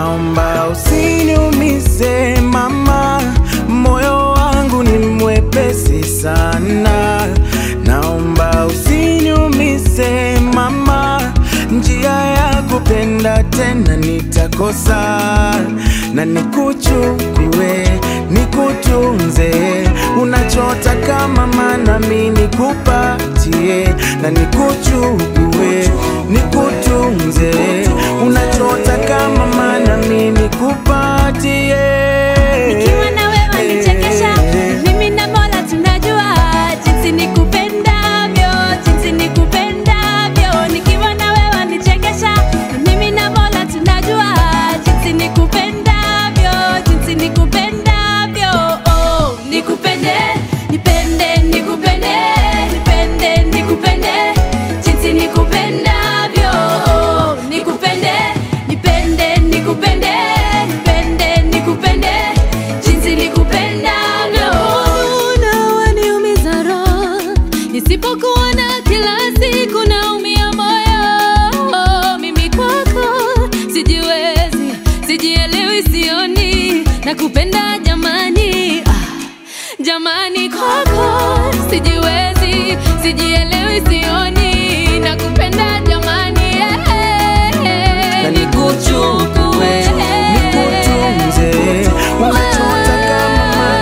naomba usiniumize mama, moyo wangu ni mwepesi sana. Naomba usiniumize mama, njia ya kupenda tena nitakosa, na nikuchukue nikutunze, unachotaka mama, nami nikupatie, na nikuchukue nikutunze, unachotaka mama, nami nikupatie. Nikiwa na wewe wanichekesha, mimi na Mola tunajua jinsi nikupendavyo, jinsi nikupendavyo. Nikiwa na wewe wanichekesha, mimi na Mola tunajua jinsi nikupendavyo, jinsi nikupendavyo. Oh, nikupende, nipende, nikupende, nipende, nikupende, jinsi nikupendavyo. Oh, nikupende, nipende, nikupende, nipende, nikupende, jinsi nikupendavyo. Na waniumiza roho, nisipokuona kila siku naumia moyo. Mimi kwako sijiwezi, sijielewi, sioni nakupenda jamani, ah, jamani kwako sijiwezi, sijielewi, sioni nakupenda jamani, eh, eh, na nikuchukue nikutunze, unachotaka mama,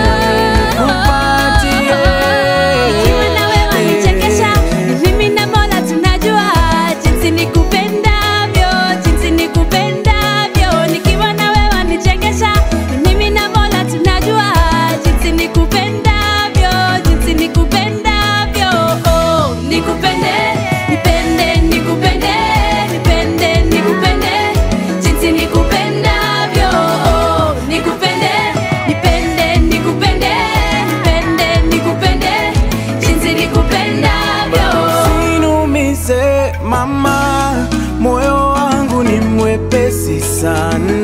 nami nikupatie. Nikiwa na wewe wanichekesha, mimi na Mola tunajua jinsi nikupendavyo, jinsi nikupendavyo. Nikiwa na wewe wanichekesha, mimi na Mola tunajua jinsi nikupendavyo, jinsi nikupendavyo. Oh, nikupende, nipende, nikupende, nipende, nikupende, jinsi nikupendavyo. Oh, nikupende, nipende, nikupende, nipende, nikupende, jinsi nikupendavyo. Usinumize mama, moyo wangu ni mwepesi sana.